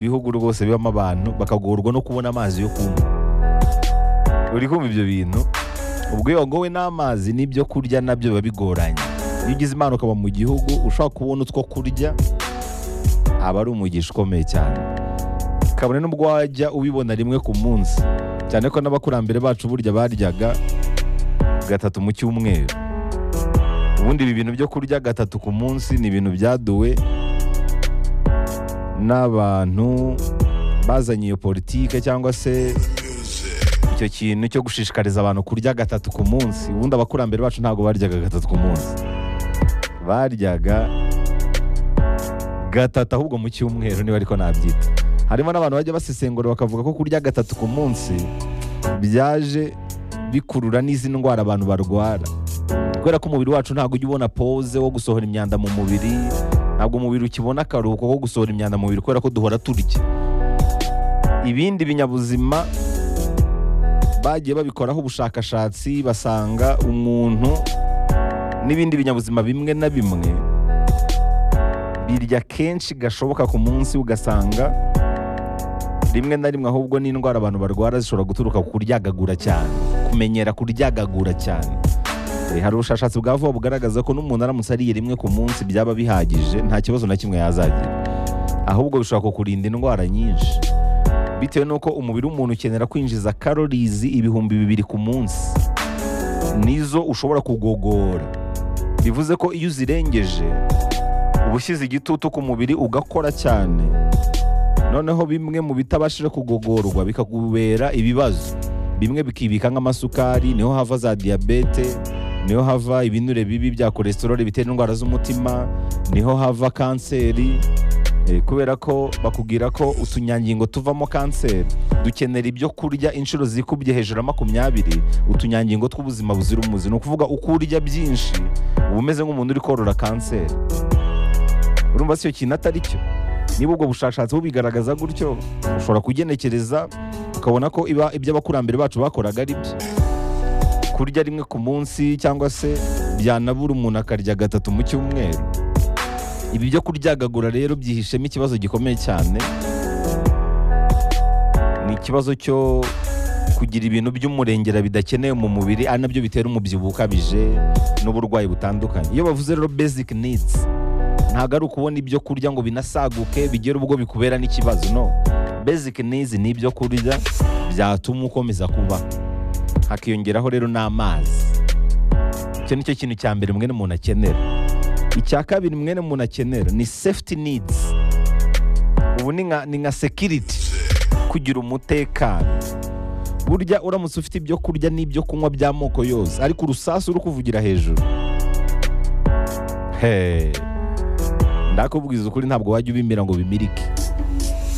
ibihugu rwose bibamo abantu bakagorwa no kubona amazi yo kunywa uri kumva ibyo bintu ubwo iyo wagowe n'amazi n'ibyo kurya nabyo biba bigoranye iyo ugize imana ukaba mu gihugu ushobora kubona utwo kurya aba ari umugisha ukomeye cyane kabone n'ubwo wajya ubibona rimwe ku munsi cyane ko n'abakurambere bacu burya baryaga gatatu mu cyumweru ubundi ibi bintu byo kurya gatatu ku munsi ni ibintu byaduwe n'abantu bazanye iyo politike cyangwa se icyo kintu cyo gushishikariza abantu kurya gatatu ku munsi ubundi abakurambere bacu ntabwo baryaga gatatu ku munsi baryaga gatatu ahubwo mu cyumweru niba ariko nabyita harimo n'abantu bajya basesengura bakavuga ko kurya gatatu ku munsi byaje bikurura n'izi ndwara abantu barwara kubera ko umubiri wacu ntabwo ujya ubona pose wo gusohora imyanda mu mubiri ntabwo umubiri ukibona akaruhuko ko gusohora imyanda mu mubiri kubera ko duhora turya ibindi binyabuzima bagiye babikoraho ubushakashatsi basanga umuntu n'ibindi binyabuzima bimwe na bimwe birya kenshi gashoboka ku munsi ugasanga rimwe na rimwe ahubwo n'indwara abantu barwara zishobora guturuka ku kuryagagura cyane kumenyera kuryagagura cyane Eh, hari ubushakashatsi bwa vuba bugaragaza ko n'umuntu aramutse ariye rimwe ku munsi byaba bihagije nta kibazo na kimwe yazagira ahubwo bishobora kukurinda indwara nyinshi bitewe n'uko umubiri w'umuntu ukenera kwinjiza karorizi ibihumbi bibiri ku munsi nizo ushobora kugogora bivuze ko iyo uzirengeje uba ushyize igitutu ku mubiri ugakora cyane noneho bimwe mu bitabashije kugogorwa bikakubera ibibazo bimwe bikibika nk'amasukari niho hava za diyabete niho hava ibinure bibi bya kolesterole bitera indwara z'umutima niho hava kanseri Eh, kubera ko bakubwira ko utunyangingo tuvamo kanseri dukenera ibyo kurya inshuro zikubye hejuru ya makumyabiri utunyangingo tw'ubuzima buzira umuze ni ukuvuga uko urya byinshi uba umeze nk'umuntu uri korora kanseri urumva si cyo kintu atari cyo niba ubwo bushakashatsi bubigaragaza gutyo ushobora kugenekereza ukabona ko iba ibyo abakurambere bacu bakoraga ari byo kurya rimwe ku munsi cyangwa se byanabura umuntu akarya gatatu mu cyumweru ibi byo kuryagagura rero byihishemo ikibazo gikomeye cyane ni ikibazo cyo kugira ibintu by'umurengera bidakenewe mu mubiri ari nabyo bitera umubyibuho ukabije n'uburwayi butandukanye iyo bavuze rero basic needs ntabwo ari ukubona ibyo kurya ngo binasaguke bigere ubwo bikubera n'ikibazo no basic needs ni ibyo kurya byatuma ukomeza kuba hakiyongeraho rero n'amazi icyo ni cyo kintu cya mbere mwene umuntu akenera icya kabiri mwene umuntu akenera ni safety needs ubu ni nka ni nka security kugira umutekano burya uramutse ufite ibyo kurya n'ibyo kunywa by'amoko yose ariko urusasu uri kuvugira hejuru Hey. ndakubwiza ukuri ntabwo wajya ubimira ngo bimirike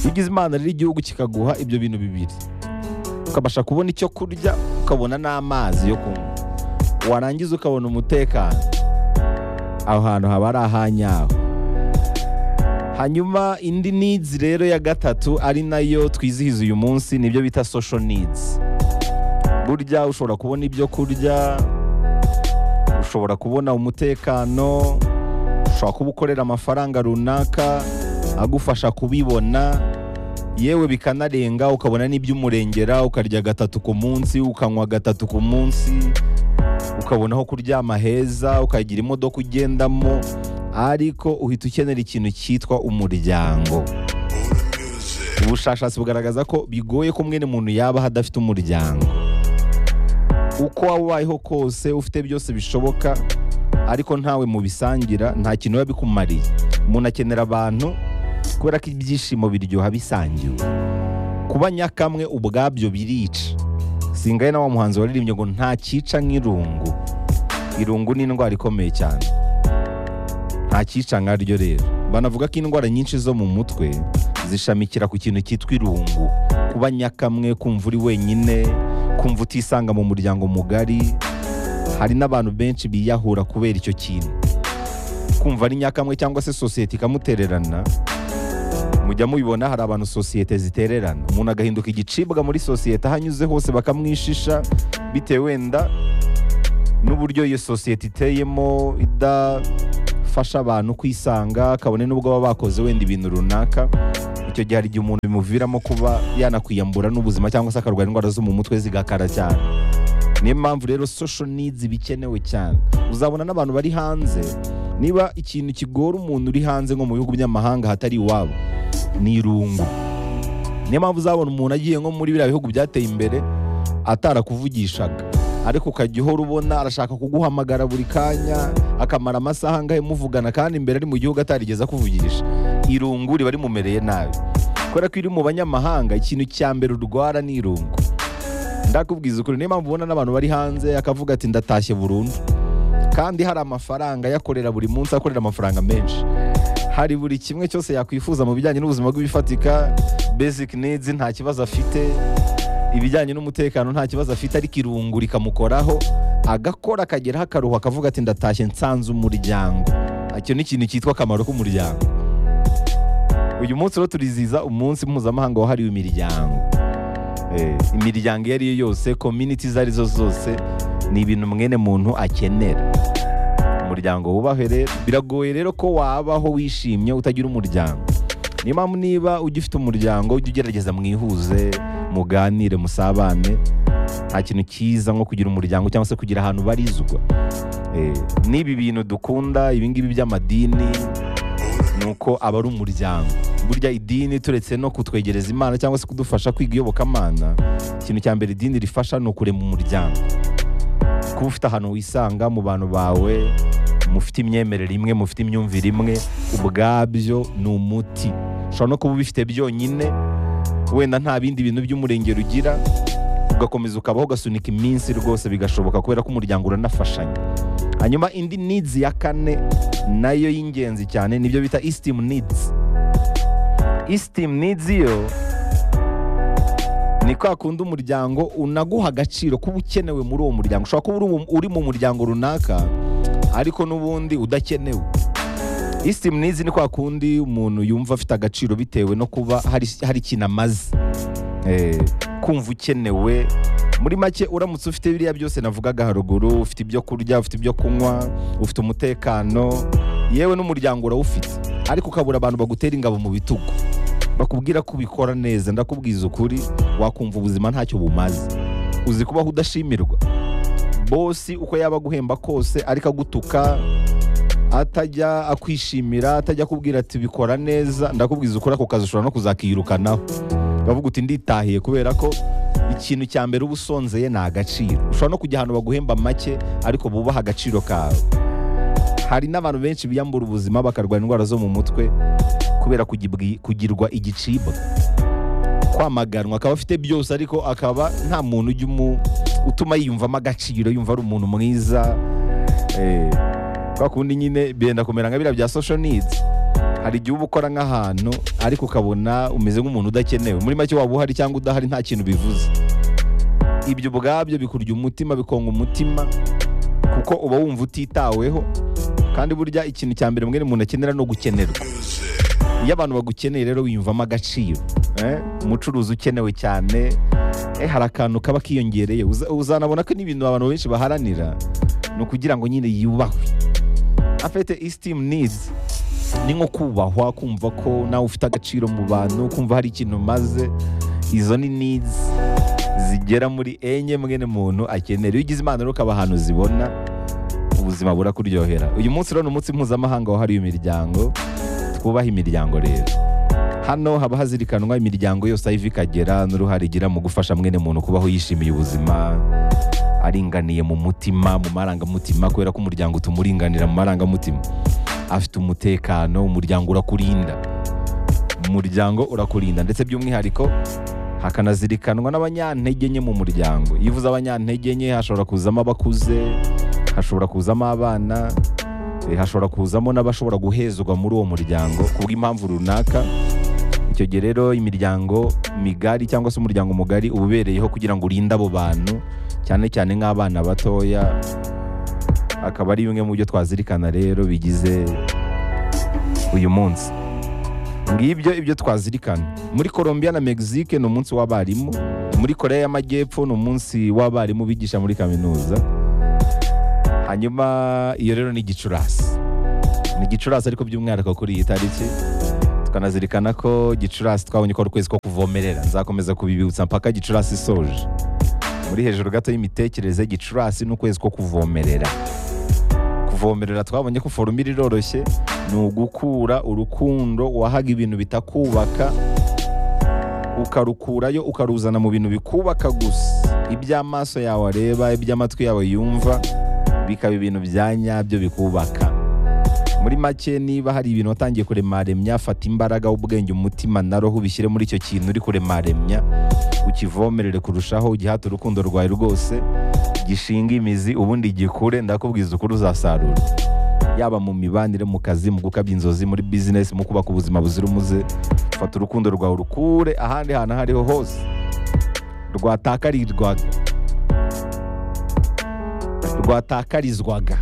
iyo ugize imana rero igihugu kikaguha ibyo bintu bibiri ukabasha kubona icyo kurya ukabona n'amazi yo kunywa warangiza ukabona umutekano aho hantu haba ari ahanyaho hanyuma indi needs rero ya gatatu ari nayo twizihiza uyu munsi nibyo bita social needs burya ushobora kubona ibyo kurya ushobora kubona umutekano ushobora kuba ukorera amafaranga runaka agufasha kubibona yewe bikanarenga ukabona n'iby'umurengera ukarya gatatu ku munsi ukanywa gatatu ku munsi ukabona aho kuryama heza ukagira imodoka ugendamo ariko uhita ukenera ikintu cyitwa umuryango ubushakashatsi bugaragaza ko bigoye ko mwene muntu yabaho adafite umuryango uko waba ubayeho kose ufite byose bishoboka ariko ntawe mubisangira nta kintu biba bikumariye umuntu akenera abantu kubera ko ibyishimo biryoha bisangiwe kuba nyakamwe ubwabyo birica singaye na wa muhanzi waririmbye ngo nta cyica nk'irungu irungu ni indwara ikomeye cyane nta cyica nkaryo rero banavuga ko indwara nyinshi zo mu mutwe zishamikira ku kintu cyitwa irungu kuba nyakamwe kumva uri wenyine kumva utisanga mu muryango mugari hari n'abantu benshi biyahura kubera icyo kintu kumva ari nyakamwe cyangwa se sosiyete ikamutererana mujya mubibona hari abantu sosiyete zitererana umuntu agahinduka igicibwa muri sosiyete aho anyuze hose bakamwishisha bitewe wenda n'uburyo iyo sosiyete iteyemo idafasha abantu kwisanga kabone n'ubwo baba bakoze wenda ibintu runaka icyo icyo gihe hari igihe umuntu bimuviramo kuba yanakwiyambura n'ubuzima cyangwa se akarwara indwara zo mu mutwe zigakara cyane niyo mpamvu rero social needs bikenewe cyane uzabona n'abantu bari hanze niba ikintu kigora umuntu uri hanze nko mu bihugu by'amahanga hatari iwabo ni irungu niyo mpamvu uzabona umuntu agiye nko muri biriya bihugu byateye imbere atarakuvugishaga ariko ukajya uhora ubona arashaka kuguhamagara buri kanya akamara amasaha angahe muvugana kandi imbere ari mu gihugu atarigeze akuvugisha irungu riba rimumereye nabi kubera ko iri mu banyamahanga ikintu cya mbere urwara ni irungu ndakubwiza ukuri niyo mpamvu ubona n'abantu bari hanze akavuga ati ndatashye burundu kandi hari amafaranga yakorera buri munsi akorera amafaranga menshi hari buri kimwe cyose yakwifuza mu bijyanye n'ubuzima bw'ibifatika basic needs nta kibazo afite ibijyanye n'umutekano nta kibazo afite ariko irungu rikamukoraho agakora akageraho akaruhu akavuga ati ndatashye nsanze umuryango icyo ni ikintu cyitwa akamaro k'umuryango uyu munsi rero turiziza umunsi mpuzamahanga wahariwe imiryango Eh, imiryango iyo ari yo yose community izo ari zo zose ni ibintu mwene muntu akenera umuryango wubahwe rero biragoye rero ko wabaho wishimye utagira umuryango niyo mpamvu niba ujya ufite umuryango ujya ugerageza mwihuze muganire musabane nta kintu cyiza nko kugira umuryango cyangwa se kugira ahantu barizwa Eh, n'ibi bintu dukunda ibi ngibi by'amadini ni uko aba ari umuryango burya idini turetse no kutwegereza imana cyangwa se kudufasha kwiga iyobokamana ikintu cya mbere idini rifasha ni ukurema umuryango kuba ufite ahantu wisanga mu bantu bawe mufite imyemerere imwe mufite imyumvire imwe ubwabyo ni umuti ushobora no kuba ubifite byonyine wenda nta bindi bintu by'umurengero ugira ugakomeza ukabaho ugasunika iminsi rwose bigashoboka kubera ko umuryango uranafashanya hanyuma indi needs ya kane nayo y'ingenzi cyane nibyo bita esteem needs esteem needs yo ni kwa kundi umuryango unaguha agaciro kuba ukenewe muri uwo muryango ushobora kuba uri mu- uri mu muryango runaka ariko n'ubundi udakenewe esteem needs ni kwa kundi umuntu yumva afite agaciro bitewe no kuba hari hari ikintu amaze Eh, kumva ukenewe muri make uramutse ufite biriya byose navugaga haruguru ufite ibyo kurya ufite ibyo kunywa ufite umutekano yewe n'umuryango urawufite ariko ukabura abantu bagutera ingabo mu bitugu bakubwira ko ubikora neza ndakubwiza ukuri wakumva ubuzima ntacyo bumaze uzi kubaho udashimirwa bosi uko yaba aguhemba kose ariko agutuka atajya akwishimira atajya akubwira ati bikora neza ndakubwiza ukuri ako kazi ushobora no kuzakiyirukanaho bavuga uti nditahiye kubera ko ikintu cya mbere uba usonzeye ni agaciro ushobora no kujya ahantu baguhemba make ariko bubaha agaciro kawe hari n'abantu benshi biyambura ubuzima bakarwara indwara zo mu mutwe kubera kugibwi- kugirwa igicibwa kwamaganwa akaba afite byose ariko akaba nta muntu ujya umu- utuma yiyumvamo agaciro yumva ari umuntu mwiza Eh, kwa kundi nyine benda kumera nka biriya bya social needs hari igihe uba ukora nk'ahantu ariko ukabona umeze nk'umuntu udakenewe muri make waba uhari cyangwa udahari nta kintu bivuze ibyo ubwabyo bikurya umutima bikonga umutima kuko uba wumva utitaweho kandi burya ikintu cya mbere mwene umuntu akenera no gukenerwa iyo abantu bagukeneye rero wiyumvamo agaciro eh? umucuruzi ukenewe cyane eh, hari akantu kaba kiyongereye Uza- uzanabona ko n'ibintu abantu benshi baharanira ni ukugira ngo nyine yubahwe afite esteem needs ni nko kubahwa kumva ko nawe ufite agaciro mu bantu kumva hari ikintu umaze izo ni needs zigera muri enye mwene muntu akenera iyo ugize imana rero ukaba ahantu zibona ubuzima burakuryohera uyu munsi rero ni umunsi mpuzamahanga wahariwe imiryango twubahe imiryango rero hano haba hazirikanwa imiryango yose aho iva ikagera n'uruhare igira mu gufasha mwene muntu kubaho yishimiye ubuzima aringaniye mu mutima mu marangamutima kubera ko umuryango utuma uringanira mu marangamutima afite umutekano umuryango urakurinda umuryango urakurinda ndetse by'umwihariko hakanazirikanwa n'abanyantege nke mu muryango iyo uvuze abanyantege nke hashobora kuzamo abakuze hashobora kuzamo abana eh, hashobora kuzamo n'abashobora guhezwa muri uwo muryango ku bw'impamvu runaka icyo gihe rero imiryango migari cyangwa se umuryango mugari uba ubereyeho kugira ngo urinde abo bantu cyane cyane nk'abana batoya akaba ari bimwe mu byo twazirikana rero bigize uyu munsi ngibyo ibyo twazirikana muri Colombia na Mexique ni umunsi w'abarimu muri Korea y'Amajyepfo ni umunsi w'abarimu bigisha muri kaminuza hanyuma iyo rero ni Gicurasi ni Gicurasi ariko by'umwihariko kuri iyi tariki tukanazirikana ko gicurasi twabonye ko ari ukwezi ko kuvomerera nzakomeza kubibibutsa mpaka gicurasi isoje muri hejuru gato y'imitekerereze gicurasi ni ukwezi ko kuvomerera kuvomerera twabonye ko forumira iroroshye ni ugukura urukundo wahaga ibintu bitakubaka ukarukurayo ukaruzana mu bintu bikubaka gusa iby'amaso yawe areba iby'amatwi yawe yumva bikaba ibintu bya nyabyo bikubaka muri make niba hari ibintu watangiye kuremaremya fata imbaraga ubwenge umutima na roho ubishyire muri icyo kintu uri kuremaremya ukivomerere kurushaho ugihate urukundo rwawe rwose gishinga imizi ubundi gikure ndakubwiza ukuri uzasarura yaba mu mibanire mu kazi mu gukabya inzozi muri bizinesi mu kubaka ubuzima buzira umuze fata urukundo rwawe urukure ahandi hantu aho ariho hose rwatakarirwaga rwatakarizwaga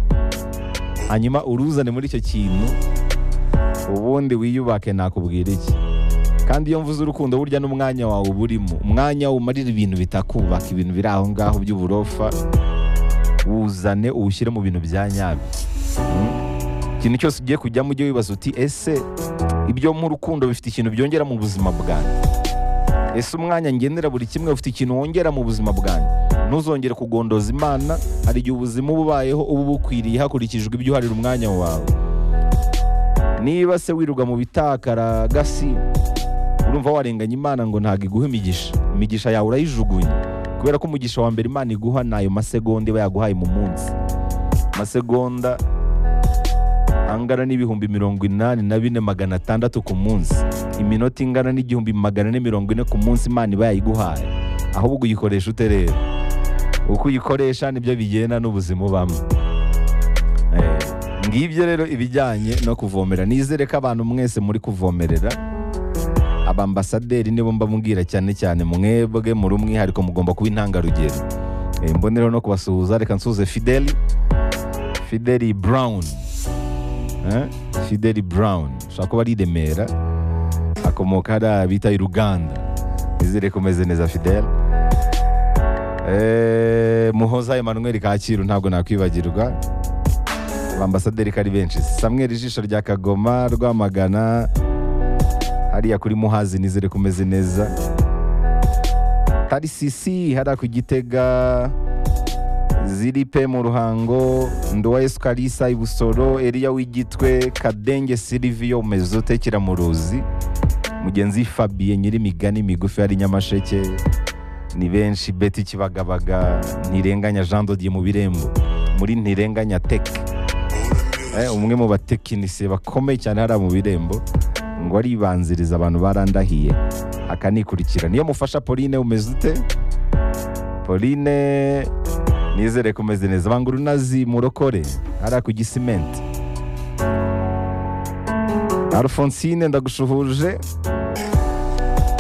hanyuma uruzane muri icyo kintu ubundi wiyubake nakubwira iki kandi iyo mvuze urukundo burya n'umwanya wawe uba urimo umwanya umarira ibintu bitakubaka ibintu biri aho ngaho by'uburofa wuzane uwushyire mu bintu bya nyabyo Mm. ikintu cyose ugiye kujyamo ujye wibaza uti ese ibyo mu rukundo bifite ikintu byongera mu buzima bwanjye ese umwanya ngendera buri kimwe ufite ikintu wongera mu buzima bwanjye ntuzongere kugondoza imana hari igihe ubuzima uba ubayeho uba ubukwiriye hakurikijwe ibyo uharira umwanya wawe niba se wirirwa mu bitakaragasi urumva warenganya imana ngo ntabwo iguha imigisha imigisha yawe urayijugunye kubera ko umugisha wa mbere imana iguha ni ayo masegonda iba yaguhaye mu munsi amasegonda angana n'ibihumbi mirongo inani na bine magana atandatu ku munsi iminota ingana n'igihumbi magana ane mirongo ine ku munsi imana iba yayiguhaye ahubwo uyikoresha ute rero uko uyikoresha nibyo bigenda n'ubuzima ubamo Eh, ngibyo rero ibijyanye no kuvomera nizere ko abantu mwese muri kuvomerera abambasaderi nibo mba mbwira cyane cyane mwebwe muri umwihariko mugomba kuba intangarugero Eh, mbonereho no kubasuhuza reka nsuhuze fideli fideli burawuni fideli burawuni ushobora kuba ari i remera akomoka hariya bita i ruganda nizere ko umeze neza fideli Eh, muhoza emanuweli kacyiru ntabwo nakwibagirwa ambasaderi ko ari benshi samweri ijisho rya kagoma rwamagana hariya kuri muhazi nizere ko umeze neza tarisisi hariya ku gitega ziri pe mu ruhango nduwa yesu karisa ibusoro eriya w'igitwe kadenge siriviyo mezote kiramuruzi mugenzi fabiye nyir'imigani migufi hari nyamasheke ni benshi beti kibagabaga ntirenganya jean dodier mu birembo muri ntirenganya teke Eh, umwe mu batekinisiye bakomeye cyane hariya mu birembo ngo aribanziriza abantu barandahiye akanikurikira niyo mufasha pauline umeze ute pauline nizere ko umeze neza banga urunazi murokore hariya ku gisimenti alphonsine ndagushuhuje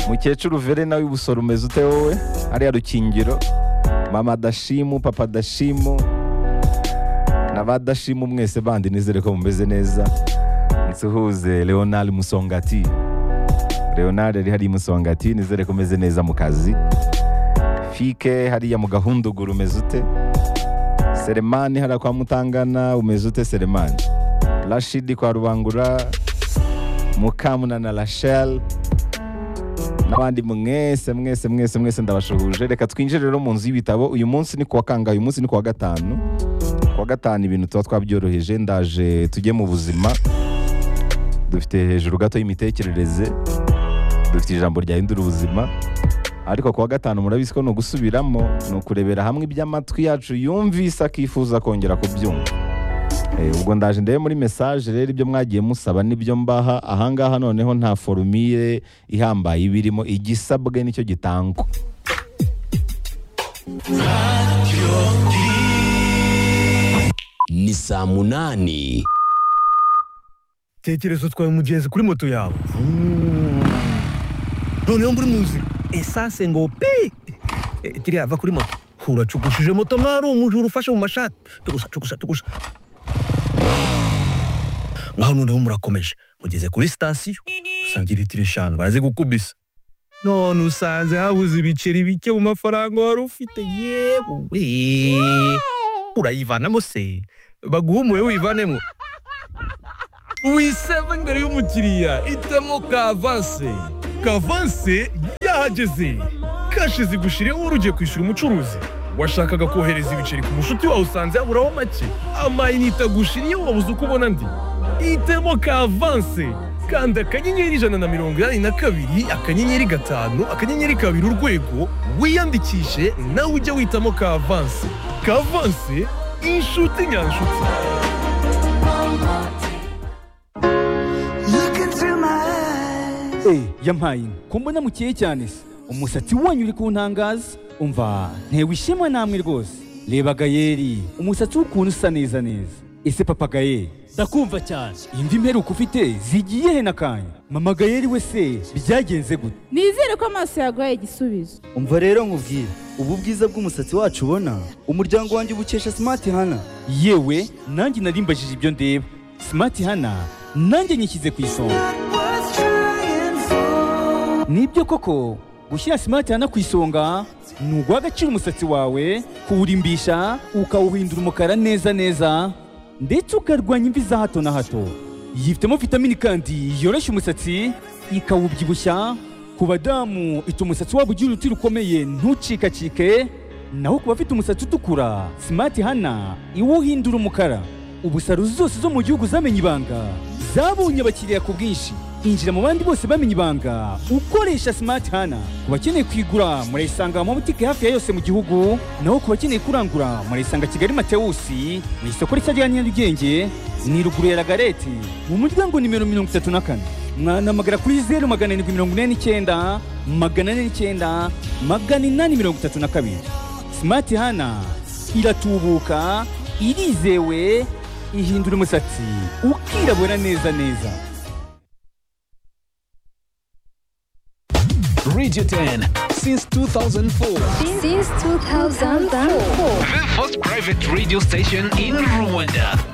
mukecuru verena w'ibusoro umeze ute wowe hariya rukingiro mama dashimu papa dashimu na ba dashimu mwese bandi nizere ko mumeze neza nsuhuze leonard musongati leonard yari hariya musongati nizere ko umeze neza mu kazi fike hariya mu gahunduguru umeze ute seremani hariya kwa mutangana umeze ute seremani rashidi kwa rubangura mukamunana rachel n'abandi mwese mwese mwese mwese ndabashuhuje reka twinjire rero mu nzu y'ibitabo uyu munsi ni kuwa kangahe uyu munsi ni kuwa gatanu kuwa gatanu ibintu tuba twabyoroheje ndaje tujye mu buzima dufite hejuru gato y'imitekerereze dufite ijambo ryahindura ubuzima ariko kuwa gatanu murabizi ko ni ugusubiramo ni ukurebera hamwe iby'amatwi yacu yumvise akifuza kongera kubyumva Eh, ubwo ndaje ndebe muri message rero ibyo mwagiye musaba nibyo mbaha ahangaha noneho nta forumire ihambaye ibirimo igisabwe nicyo gitangwa ni saa munani tekereza utwaye umugenzi kuri moto yawe noneho muri muzi esanse ngo pi Eh, kiriya va kuri moto uracukushije moto mwari umujura ufashe mu mashati tugusa tugusa tugusa ngaho noneho murakomeje mugeze kuri sitasiyo usanga litiro eshanu barazigukubisa none usanze habuze ibiceri bike mu mafaranga wari ufite yewe urayivanamo se baguha umuwe wivanemo wiseva imbere y'umukiriya itemo kavanse kavanse yahageze kashize igushireho urugiye kwishyura umucuruzi washakaga kohereza ibiceri ku mushuti wawe usanze yaburaho make amayinite agushiriye wabuze uko ubona ndi itemo kavanse kanda akanyenyeri ijana na mirongo inani na kabiri akanyenyeri gatanu akanyenyeri kabiri urwego wiyandikishe nawe ujye witamo kavanse kavanse inshuti nyanshuti Look into my eyes. Eh, yampaye inka. ko mbona mukeye cyane se umusatsi wanyu uri kuntangaza umva ntewe ishema namwe rwose reba gayeri umusatsi w'ukuntu usa neza neza ese papa gayeri ndakumva cyane indi mperuka ufite zigiye he n'akanya mama gayeri we se byagenze gute nizere ko amaso yaguhaye igisubizo umva rero nkubwire ubu bwiza bw'umusatsi wacu ubona umuryango wanjye ubukesha simati hana yewe nanjye narimbajije ibyo ndeba simati hana nanjye nyishyize ku isonga Worth trying for. nibyo koko gushyira simati hana ku isonga ni uguha umusatsi wawe kuwurimbisha ukawuhindura umukara neza neza ndetse ukarwanya imvi za hato na hato yifitemo vitamini kandi yoroshya umusatsi ikawubyibushya ku badamu ituma umusatsi wabo ugira uruti rukomeye ntucikacike naho ku bafite umusatsi utukura simati hana iwuhindura umukara ubu salo zose zo mu gihugu zamenye ibanga zabonye abakiriya ku bwinshi injira mu bandi bose bamenye ibanga ukoresha simati hana ku bakeneye kwigura murayisanga mu mabutike hafi ya yose mu gihugu naho ku bakeneye kurangura murayisanga kigali matewusi mu isoko rishya rya nyarugenge ni ruguru ya ragareti mu muryango nimero mirongo itatu na kane mwanamagana kuri zeru magana arindwi mirongo ine n'icyenda magana ane n'icyenda magana inani mirongo itatu na kabiri simati hana iratubuka irizewe ihindura umusatsi ukirabura neza neza Radio 10 since 2004. Since 2004. The first private radio station in Rwanda.